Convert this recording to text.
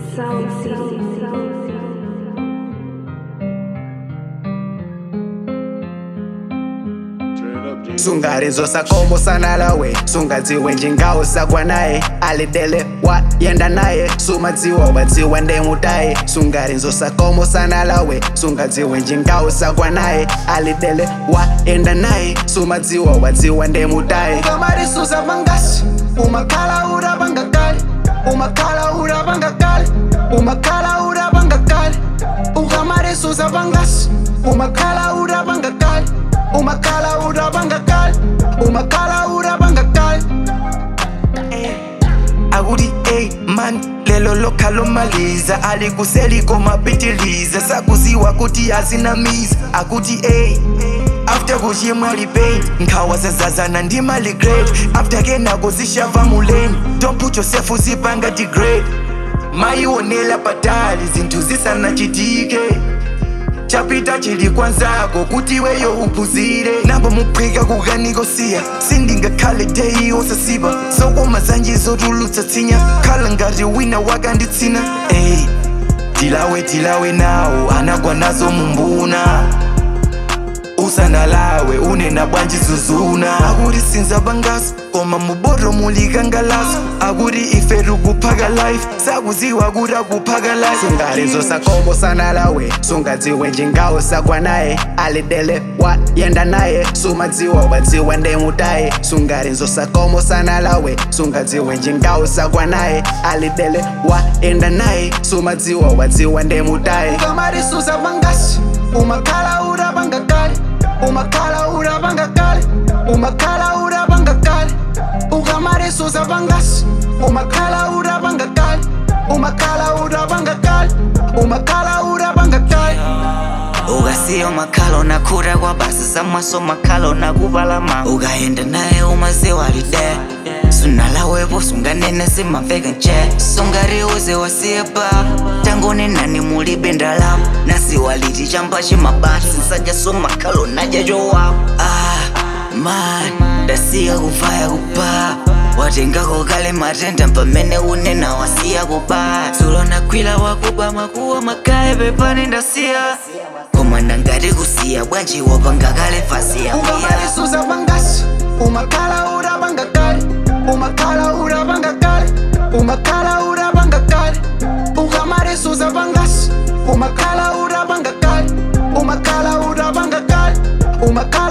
Sound City. sungarinzo sakomo sanalawe sungadziwe njingawo sakwa naye alidele wa yenda naye sumadziwa wadziwa ndemutaye sungarinzo sakomo sanalawe sungadziwe njingawo sakwa naye alidele wa yenda naye sumadziwa wadziwa ndemutaye ukamarisuza vangasi umakhala urabangakali umakhala urabangakali umakhala urabangakali ukamarisuza vangasi umakhala urabangakali umakhala urabangakali umakhala urabangakali akuti ey man lelo lokhalomaliza alikuseliko mapitiliza sakuziwa kuti azinamiza akuti ey after kuchimwa lipain nkhawa zazazana ndi mali grade after kenako zishava muleni don't put yourself uzipanga degrade mayionela patali zinthu zisanachitike chapita chili kwanzako kuti iweyo uphunzire nabo muphika kukanikosiya sindingakhale deyi osasiba zokoma zanje zotulutsa tsinya khala ngati wina wakanditsina ey tilawe tilawe nawo anagwa nazo mumbuna usanalawe unena bwanji zuzuna akuti sinza bangaso koma muboro mulikangalaso akuti ife tikuphaka life sakuziwa kuti akuphaka life sungarinzo sakomo sanalawe sungadziwe njingawo sakwa naye alidele wa yenda naye sumadziwa wadziwa ndemutaye sungarinzo sakomo sanalawe sungadziwe njingawo sakwa naye alidele wa yenda naye sumadziwa wadziwa ndemutaye ukamarisuza vangasi umakhala urabangakali umakhala urabangakali umakhala urabangakali ukamarisuza vangasi umakhala urabangakali umakhala urabangakali umakhala urabangakali ukasiya makhalo nakhura kwabasa samwaso makhalo nakubalama ukayenda naye umazewalide sunalawepo sunganene simamveka nje sungariuze wasiyepa tangone nani mulibe ndalama nasiwaliti chamba chimabasi nsanja so makhalo naja jowapo ah, man ndasiya kuvaya kupa watengako kale matenda pamene unena wasiya kuba dzulo nakwila wakuba makuwa makaye pepani ndasiya koma ndangati kusiya bwanji wapanga kale fasiya ukamarisuza vangasi umakhala urabangakali umakhala urabangakali umakhala urabangakali ukamarisuza vangasi umakhala urabangakali umakhala urabangakali umakhala